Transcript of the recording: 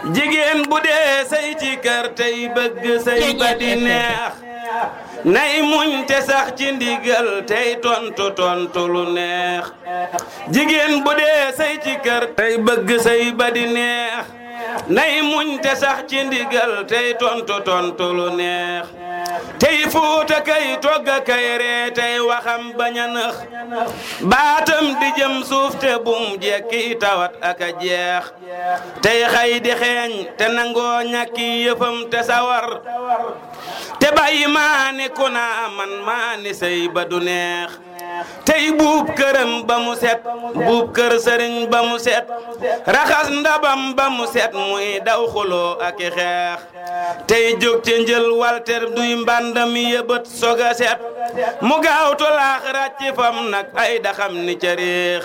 jigéen bu dee say ci kër tey bëgg say ba di neex nay muñ te sax ci ndigal tey tontu tontu lu neex jigéen bu dee say ci kër tey bëgg say ba di neex nay muñ te sax ci ndigal tey tontu tontu lu neex tey fuuta kay togga kay ree tey waxam bañ a nëx baatam di jëm suuf te bum jekki tawat ak a jeex tey xay di xeeñ te nangoo ñàkki yëfam te sawar te bàyyi maani ku naa man maani sëy ba du neex tey buub këram ba mu set buub kër sëriñ ba mu set raxas ndabam ba mu set muy daw xuloo ak i xeex tey jóg ca njël walter duy mbàndam yëbët soga set mu gaaw tolaax ràcc fam nag ay daxam ni ca réex